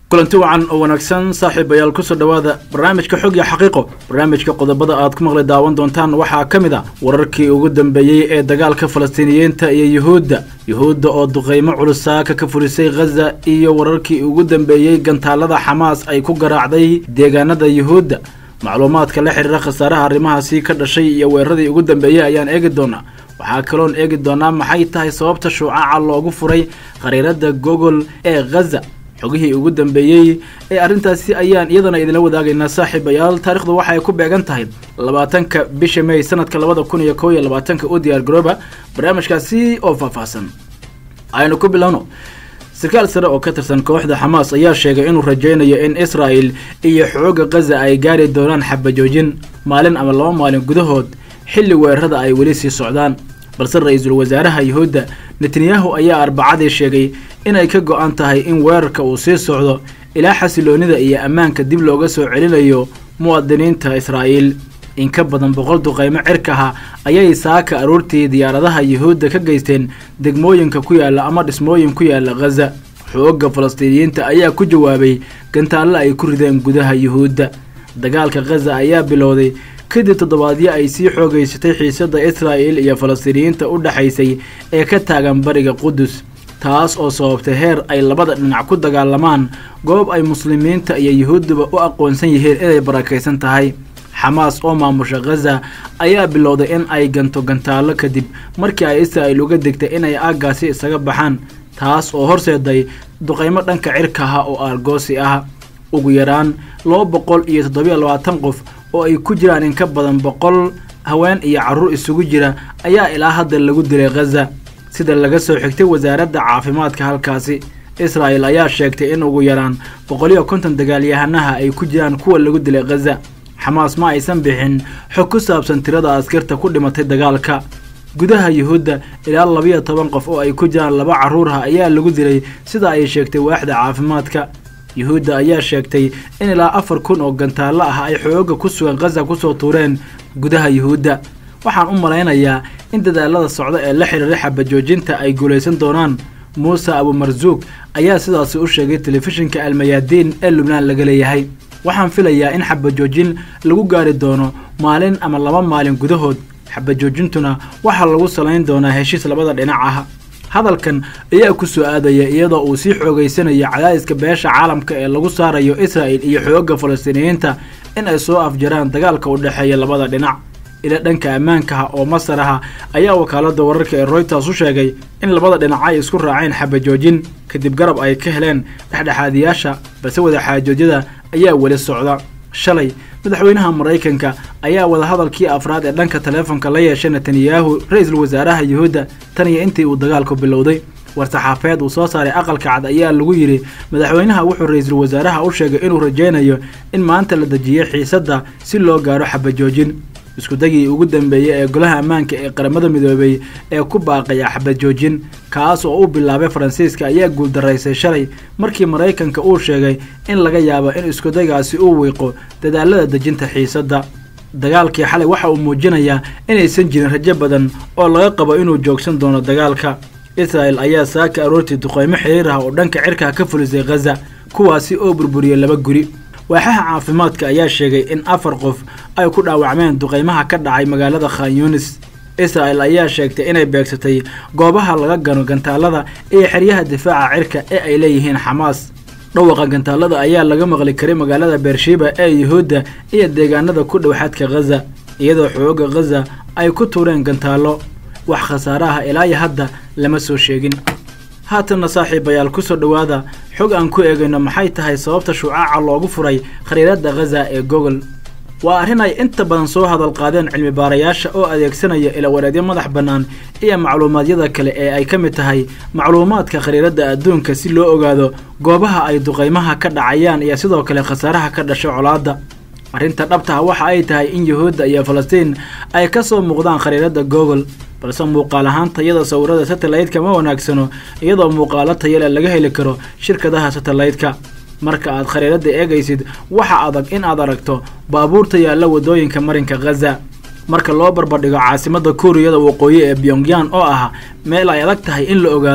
kulanti wacan oo wanaagsan saaxiibayaal kusoo dhowaada barnaamijka xog iyo xaqiiqo barnaamijka qodobada aad ku maqli daawan doontaan waxaa ka mid a wararkii ugu dambeeyey ee dagaalka falastiiniyiinta iyo yuhuudda yuhuudda oo duqeymo culus saaka ka fulisay khaza iyo wararkii ugu dambeeyey gantaalada xamaas ay ku garaacday deegaanada yuhuudda macluumaadka la xiriira khasaaraha arrimahaasi ka dhashay iyo weeraradii ugu dambeeyey ayaan eegi doonaa waxaa kaloon eegi doonaa maxay tahay sababta shuucaca loogu furay khariirada gogol ee khaza xogihii ugu dambeeyey ee arrintaasi ayaan iyadana idinla wadaagaynaa saaxiibayaal taarikhdu waxay ku beegan tahay labaatanka bisha may sanadka labada kun iyo kow iyo labaatanka u diyaar garooba barnaamijkaasi oo faahfaahsan aynu ku bilowno sarkaal sare oo ka tirsan kooxda xamaas ayaa sheegay inuu rajaynayo in israa'el iyo xooga khaza ay gaari doonaan xabajoojin maalin ama laba maalin gudahood xilli weerarada ay weli sii socdaan balse ra-iisul wasaaraha yuhuudda netanyahu ayaa arbacadii sheegay inay ka go-an tahay in weerarka uu sii socdo ilaa xasiloonida iyo ammaanka dib looga soo celinayo muwaadiniinta israa'iil in ka badan boqol duqeymo cirkaha ayay saaka aroortii diyaaradaha yuhuudda ka geysteen degmooyinka ku yaalla ama dhismooyin ku yaalla khaza xoogga falastiiniyiinta ayaa ku jawaabay gantaallo ay ku rideen gudaha yuhuudda dagaalka khaza ayaa bilowday kadib toddobaadyo ay sii xoogaysatay xiisadda israa'il iyo falastiiniyiinta u dhexaysay ee ka taagan bariga qudus taas oo sababtay heer ay labada dhinac ku dagaalamaan goob ay muslimiinta iyo yuhuudduba u aqoonsan yihiin inay barakaysan tahay xamaas oo maamusha khaza ayaa bilowday in ay ganto gantaallo kadib markii ay israa'il uga degtay inay aaggaasi isaga baxaan taas oo horseeday duqaymo dhanka cirkaha oo argoosi ah ugu yaraan laba boqol iyo toddobiyo labaatan qof oo ay ku jiraan in ka badan boqol haween iyo carruur isugu jira ayaa ilaa hadda lagu dilay khaza sida laga soo xigtay wasaaradda caafimaadka halkaasi israa'el ayaa sheegtay in ugu yaraan boqol iyo konton dagaalyahanaha ay ku jiraan kuwa lagu dilay khaza xamaas ma aysan bixin xog ku saabsan tirada askarta ku dhimatay dagaalka gudaha yuhuudda ilaa labiyo toban qof oo ay ku jiraan laba carruurha ayaa lagu dilay sida ay sheegtay waaxda caafimaadka yuhuudda ayaa sheegtay in ilaa afar kun oo gantaallo ah ay xooga ku sugan khaza kusoo tuureen gudaha yuhuudda waxaan u malaynayaa in dadaalada socda ee la xiriira xabajoojinta ay guulaysan doonaan muuse abumarsuug ayaa sidaasi u sheegay telefishinka almayaadiin ee lubnaan laga leeyahay waxaan filayaa in xabajoojin lagu gaari doono maalin ama laba maalin gudahood xabajoojintuna waxaa lagu salayn doonaa heshiis labada dhinac ah hadalkan ayaa ku soo aadaya iyadoo uu sii xoogaysanayo cadaadiska beesha caalamka ee lagu saarayo israa'il iyo xoogga falastiiniyiinta in ay soo afjaraan dagaalka u dhexeeya labada dhinac ila dhanka ammaankaha oo masar aha ayaa wakaaladda wararka ee royters u sheegay in labada dhinac ay isku raaceen xabajoojin kadib garab ay ka heleen dhexdhexaadiyaasha balse wadaxaajoodyada ayaa weli socda shalay madaxweynaha maraykanka ayaa wadahadalkii afraad ee dhanka taleefonka la yeeshay netanyahu ra-iisul wasaaraha yuhuudda tan iyo intii uu dagaalku bilowday war-saxaafeed uu soo saaray aqalka cad ayaa lagu yidhi madaxweynaha wuxuu ra-iisul wasaaraha u sheegay inuu rajaynayo in maanta la dejiyo xiisadda si loo gaaro xabajoojin iskudagii ugu dambeeyey ee golaha ammaanka ee qaramada midoobay ee ku baaqaya xabajoojin kaas oo u bilaabay faransiiska ayaa guuldaraysay shalay markii maraykanka uu sheegay in laga yaabo in iskudagaasi uu wiiqo dadaalada dejinta xiisadda dagaalkii xalay waxa uu muujinayaa inaysan jirin rajo badan oo laga qabo inuu joogsan doono dagaalka israa'el ayaa saaka aroortii duqeymo xiriir ah oo dhanka cirkaha ka fulisay khaza kuwaasi oo burburiyey laba guri waaxaha caafimaadka ayaa sheegay in afar qof ay ku dhaawacmeen duqeymaha ka dhacay magaalada khan yunis israa'el ayaa sheegtay inay beegsatay goobaha laga gano gantaalada iyo xeryaha difaaca cirka ee ay leeyihiin xamaas dhawaqa gantaalada ayaa laga maqli karay magaalada beershiba ee yuhuudda iyo deegaanada ku dhow xadka khaza iyadoo xooga khaza ay ku tuureen gantaallo wax khasaaraha ilaa iyo hadda lama soo sheegin haatanna saaxiibayaal kusoo dhowaada xog aan ku eegayno maxay tahay sababta shucaaca loogu furay khariiradda khaza ee gogol waa arrin ay inta badan soo hadal qaadeen cilmi baarayaasha oo adeegsanaya ilawareedyo madax bannaan iyo macluumaadyada kale ee ay ka mid tahay macluumaadka khariiradda adduunka si loo ogaado goobaha ay duqaymaha ka dhacayaan iyo sidoo kale khasaaraha ka dhasha colaadda arrinta dhabtaha waxa ay tahay in yuhuudda iyo falastiin ay ka soo muuqdaan khariiradda gogol balse muuqaal ahaan tayada sawirada satellaytka ma wanaagsano iyadoo muuqaalo tayale laga heli karo shirkadaha satellaytka marka aad khariiradda eegaysid waxa adag in aad aragto baabuurta yaalla waddooyinka marinka khaza marka loo barbardhigo caasimadda kuuriyada waqooyi ee pyongyang oo ah meel ay adag tahay in la ogaado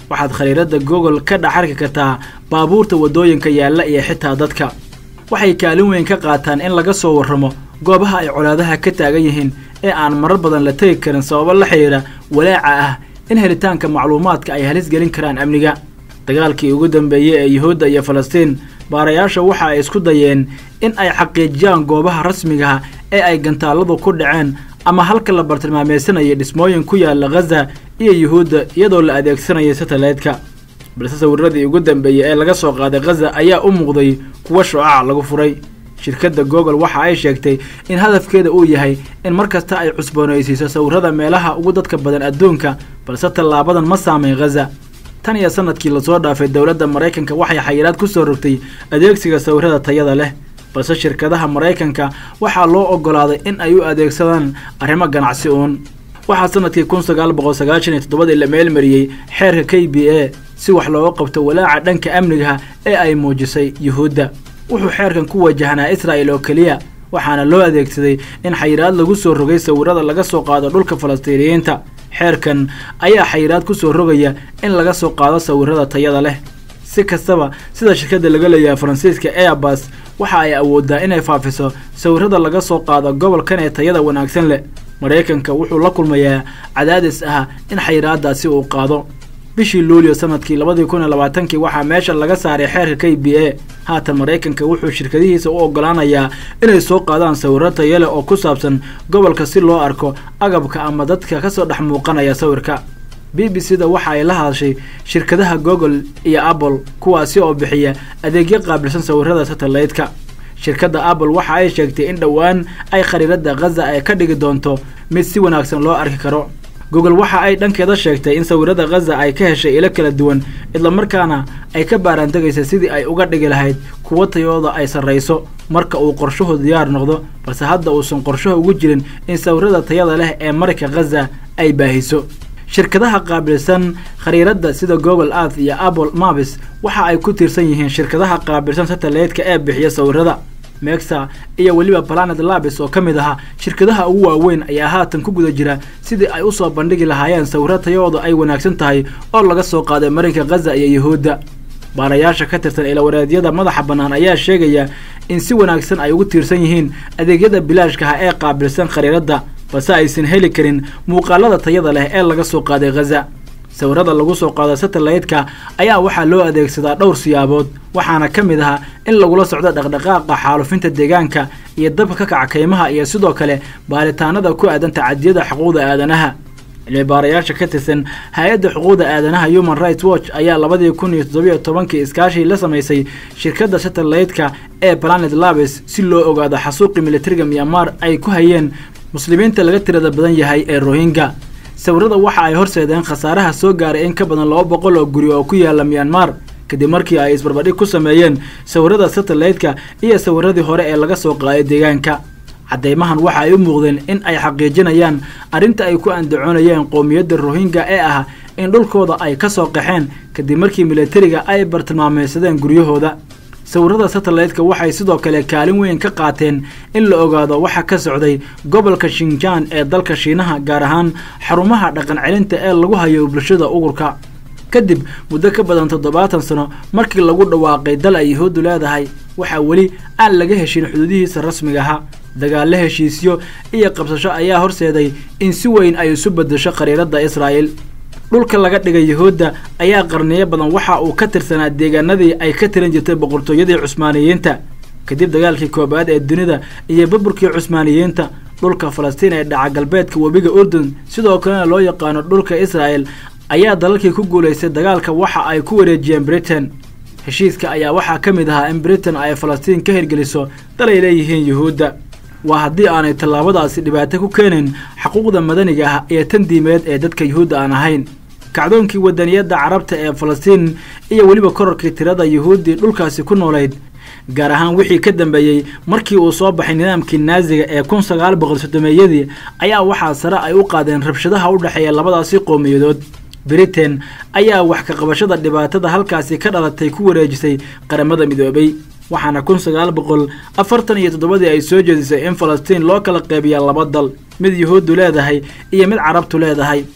waxaad khariirada google ka dhex arki kartaa baabuurta waddooyinka yaalla iyo xitaa dadka waxay kaalin weyn ka qaataan in laga soo warramo goobaha ay colaadaha ka taagan yihiin ee aan marar badan la tegi karin sababo la xidhiira walaaca ah in helitaanka macluumaadka ay halis gelin karaan amniga dagaalkii ugu dambeeyey ee yuhuudda iyo falastiin baarayaasha waxa ay isku dayeen in ay xaqiijiyaan goobaha rasmigaha ee ay gantaalladu ku dhaceen ama halka la bartilmaamaysanayay dhismooyin ku yaalla ghaza iyo yuhuudda iyadoo la adeegsanayay satellite-ka balse sawiradii ugu dambeeyey ee laga soo qaaday ghaza ayaa u muuqday kuwa shucac lagu furay shirkadda google waxa ay sheegtay in hadafkeeda uu yahay in mar kasta ay cusboonaysiiso sawirada meelaha ugu dadka badan adduunka balse tallaabadan ma saamayn ghaza tan iyo sanadkii lasoo dhaafay dowladda maraykanka waxay xayiraad ku soo rogtay adeegsiga sawirada tayada leh balse shirkadaha maraykanka waxaa loo oggolaaday in ay u adeegsadaan arrimo ganacsi uun waxaa sanadkii kun sagaal boqol sagaashan iyo toddobadii la meelmariyey xeerka k b a si wax looga qabto walaaca dhanka amnigaha ee ay muujisay yuhuudda wuxuu xeerkan ku wajahnaa israa'il oo keliya waxaana loo adeegsaday in xayiraad lagu soo rogay sawirada laga soo qaado dhulka falastiiniyiinta xeerkan ayaa xayiraad ku soo rogaya in laga soo qaado sawirada tayada leh si kastaba sida shirkadda laga leeyahay faransiiska airbus waxa ay awooddaa inay faafiso sawirada laga soo qaado gobolkan ee tayada wanaagsan leh maraykanka wuxuu la kulmayaa cadaadis ah in xayiraadaasi uu qaado bishii luulyo sanadkii labadii kun iyo labaatankii waxaa meesha laga saaray xeerka k b a haatan maraykanka wuxuu shirkadihiisa u oggolaanayaa inay soo qaadaan sawiro tayale oo ku saabsan gobolka si loo arko agabka ama dadka kasoo dhex muuqanaya sawirka b b c da waxa ay la hadashay shirkadaha google iyo apple kuwaasi oo bixiya adeegyo qaabilsan sawirada satellite-ka shirkadda apple waxa ay sheegtay in dhowaan ay khariirada ghaza ay ka dhigi doonto mid si wanaagsan loo arki karo google waxa ay dhankeeda sheegtay in sawirada ghaza ay ka heshay ilo kala duwan islamarkaana ay ka baaraantegaysa sidii ay uga dhigi lahayd kuwo tayooda ay sarrayso marka uu qorshuhu diyaar noqdo balse hadda uusan qorshaha ugu jirin in sawirada tayada leh ee marka ghaza ay baahiso shirkadaha qaabilsan khariiradda sida google earth iyo apple maps waxa ay ku tiirsan yihiin shirkadaha qaabilsan satellite-ka ee bixiya sawirada mexa iyo weliba planet labis oo ka mid ahaa shirkadaha ugu waaweyn ayaa haatan ku guda jira sidii ay usoo bandhigi lahaayeen sawiro tayooda ay wanaagsan tahay oo laga soo qaaday marinka ghaza iyo yuhuudda baarayaasha ka tirsan ilawareedyada madaxa bannaan ayaa sheegaya in si wanaagsan ay ugu tiirsan yihiin adeegyada bilaashkaha ee qaabilsan khariiradda balse aysan heli karin muuqaalada tayada leh ee laga soo qaaday ghaza sawirada lagu soo qaado satellite-ka ayaa waxaa loo adeegsadaa dhowr siyaabood waxaana ka mid ahaa in lagula socdo dhaqdhaqaaqa xaalufinta deegaanka iyo dabka ka kaca kaymaha iyo sidoo kale baaritaanada ku aadan tacadiyada xuquuqda aadanaha cilmi baarayaasha ka tirsan hay-adda xuquuqda aadanaha human rights watch ayaa labadii kun iyo toddobiyo tobankii iskaashii la samaysay shirkadda satellite-ka ee planet labis si loo ogaado xasuuqii militariga myanmar ay ku hayeen muslimiinta laga tirada badan yahay ee rohingya sawirada waxa ay horseedeen khasaaraha soo gaaray in ka badan laba boqol oo guri oo ku yaala myanmar kadib markii ay isbarbadhig ku sameeyeen sawirada satellite-ka iyo sawiradii hore ee laga soo qaaday deegaanka caddeymahan waxa ay u muuqdeen in ay xaqiijinayaan arrinta ay ku andacoonayeen qowmiyadda rohingya ee ah in dhulkooda ay ka soo qaxeen kadib markii militariga ay bartilmaameysadeen guryahooda sawirada satellite-ka waxay sidoo kale kaalin weyn ka qaateen in la ogaado waxa ka socday gobolka shinjaan ee dalka shiinaha gaar ahaan xarumaha dhaqan celinta ee lagu hayo bulshada ugurka kadib muddo ka badan toddobaatan sano markii lagu dhawaaqay dal ay yahuuddu leedahay waxaa weli aan laga heshin xuduudihiisa rasmigaha dagaallo heshiisyo iyo qabsasho ayaa horseeday in si weyn ay isu beddesho khariiradda israa'el dhulka laga dhigay yahuudda ayaa qarniyo badan waxa uu ka tirsanaa deegaanadii ay ka tiran jirtay boqortooyadii cusmaaniyiinta kadib dagaalkii koobaad ee dunida iyo burburkii cusmaaniyiinta dhulka falastiin ee dhaca galbeedka webiga urdun sidoo kalena loo yaqaano dhulka israa'el ayaa dalalkii ku guulaystay dagaalka waxa ay ku wareejiyeen britain heshiiska ayaa waxaa ka mid ahaa in britain ay falastiin ka hirgeliso dal ay leeyihiin yuhuudda waa haddii aanay tallaabadaasi dhibaato ku keenayn xuquuqda madaniga ah iyo tan diimeed ee dadka yuhuudda aan ahayn kacdoonkii wadaniyadda carabta ee falastiin iyo weliba korarkii tirada yuhuuddii dhulkaasi ku noolayd gaar ahaan wixii ka dambeeyey markii uu soo baxay nidaamkii naaziga ee kun sagaal boqol soddomeeyadii ayaa waxaa sare ay u qaadeen rabshadaha u dhexeeya labadaasi qowmiyadood britain ayaa wax ka qabashada dhibaatada halkaasi ka dhalatay ku wareejisay qaramada midoobay waxaana kun sagaal boqol afartan iyo toddobadii ay soo jeedisay in falastiin loo kala qeybiya laba dal mid yuhuuddu leedahay iyo mid carabtu leedahay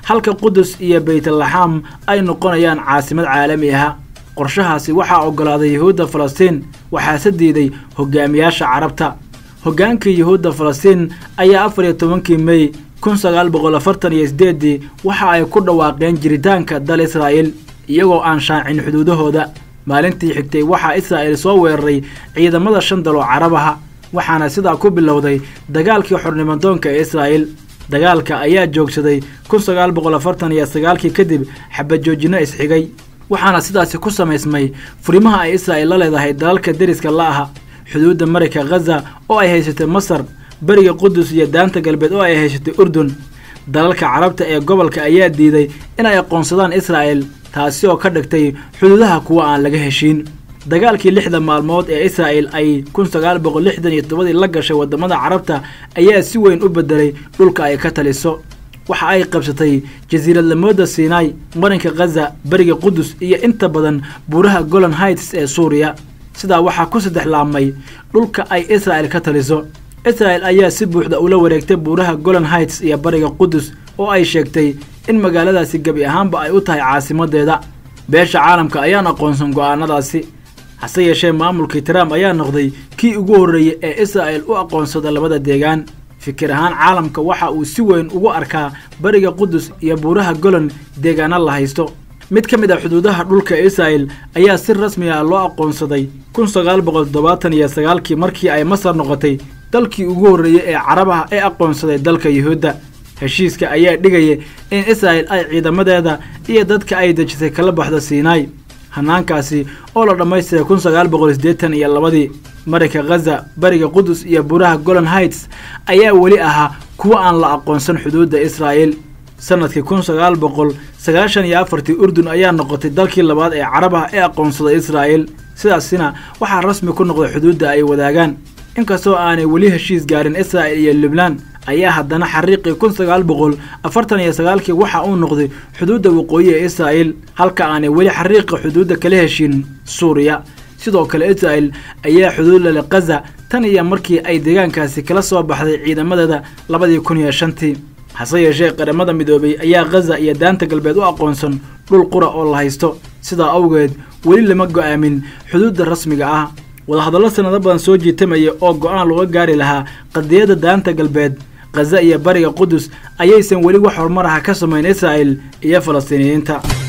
halka qudus iyo baytlaxaam ay noqonayaan caasimad caalami ah qorshahaasi waxaa oggolaaday yuhuudda falastiin waxaase diiday hogaamiyaasha carabta hoggaankii yuhuudda falastiin ayaa afar iyo tobankii mey kun sagaal boqol afartan iyo sideeddii waxa ay ku dhawaaqeen jiritaanka dal israa'iil iyagoo aan shaacin xuduudahooda maalintii xigtay waxaa israa'iil soo weeraray ciidamada shan dal oo carabaha waxaana sidaa ku bilowday dagaalkii xornimadoonka ee israa'iil dagaalka ayaa joogsaday kun sagaal boqol afartan iyo sagaalkii kadib xabajoojinno isxigay waxaana sidaasi ku samaysmay furimaha ay israa'iil la leedahay dalalka deriska la'aha xuduudda marayka khaza oo ay haysatay masar beriga qudus iyo daanta galbeed oo ay haysatay urdun dalalka carabta ee gobolka ayaa diiday inay aqoonsadaan israa'el taasi oo ka dhigtay xuduudaha kuwa aan laga heshiin dagaalkii lixda maalmood ee israa'el ay kun sagaal boqol lixdan iyo todobadii la gashay waddamada carabta ayaa si weyn u bedelay dhulka ay ka taliso waxa ay qabsatay jasiiradlamooda sinai marinka khaza beriga qudus iyo inta badan buuraha golan heights ee suuriya sidaa waxaa ku saddex laabmay dhulka ay israa'el ka taliso israa'el ayaa si buuxda ula wareegtay buuraha golan heights iyo bariga qudus oo ay sheegtay in magaaladaasi gebi ahaanba ay u tahay caasimadeeda beesha caalamka ayaan aqoonsan go'aanadaasi hase yeeshee maamulkii trump ayaa noqday kii ugu horreeyey ee israa'el u aqoonsada labada deegaan fikir ahaan caalamka waxa uu si weyn ugu arkaa bariga qudus iyo buuraha golan deegaana la haysto mid ka mid a xuduudaha dhulka israa'el ayaa si rasmi ah loo aqoonsaday kun sagaal boqol toddobaatan iyo sagaalkii markii ay masar noqotay dalkii ugu horreeyey ee carabaha ee aqoonsaday dalka yuhuudda heshiiska ayaa dhigaya in israa'el ay ciidamadeeda iyo dadka ay dejisay kala baxdo sinai hanaankaasi oo la dhammaystiray kun sagaal boqol siddeetan iyo labadii marinka khaza bariga qudus iyo buuraha golan heights ayaa weli ahaa kuwa aan la aqoonsan xuduudda israa'el sanadkii kun sagaal boqol sagaashan iyo afartii urdun ayaa noqotay dalkii labaad ee carabaha ee aqoonsaday israa'el sidaasina waxaa rasmi ku noqday xuduudda ay wadaagaan inkastoo aanay weli heshiis gaarin israa'el iyo lubnaan ayaa haddana xariiqii kun sagaal boqol afartan iyo sagaalkii waxa uu noqday xuduudda waqooyi ee israa'el halka aanay weli xariiqa xuduudda kala heshin suuriya sidoo kale israa'el ayaa xuduud lale khaza tan iyo markii ay deegaankaasi kala soo baxday ciidamadeeda labadii kun iyo shantii hase yeeshee qaramada midoobay ayaa khaza iyo daanta galbeed u aqoonsan dhul qura oo la haysto sidaa awgeed weli lama go'aamin xuduudda rasmiga ah wadahadallo sanado badan soo jiitamaya oo go'aan looga gaari lahaa qadiyadda daanta galbeed khaza iyo bariga qudus ayaysan weli wax horumar ah ka samayn israa'el iyo falastiiniyiinta